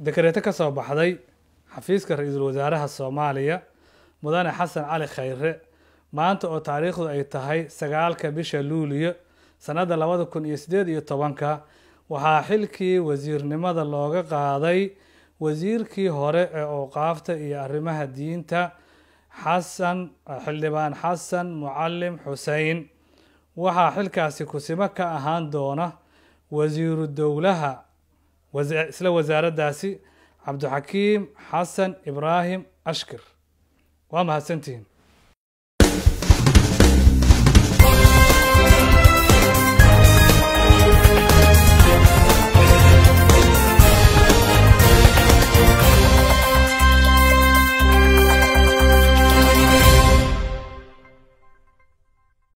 dekareeto ka soo baxday xafiiska ra-iisul wasaaraha soomaaliya mudane xasan cali khayre maanta oo taariikhdu ay tahay sagaalka bisha luuliyo sannadda labada kun iyo siddeed iyo tobanka waxaa xilkii wasiirnimada looga qaaday wasiirkii hore ee awqaafta iyo arrimaha diinta xasan xildhibaan xasan mucalim xusein waxaa xilkaasi kusimo ka ahaan doona wasiiru dowlaha isla wasaaraddaasi cabdixakiim xasan ibraahim ashkir waa mahadsantihiin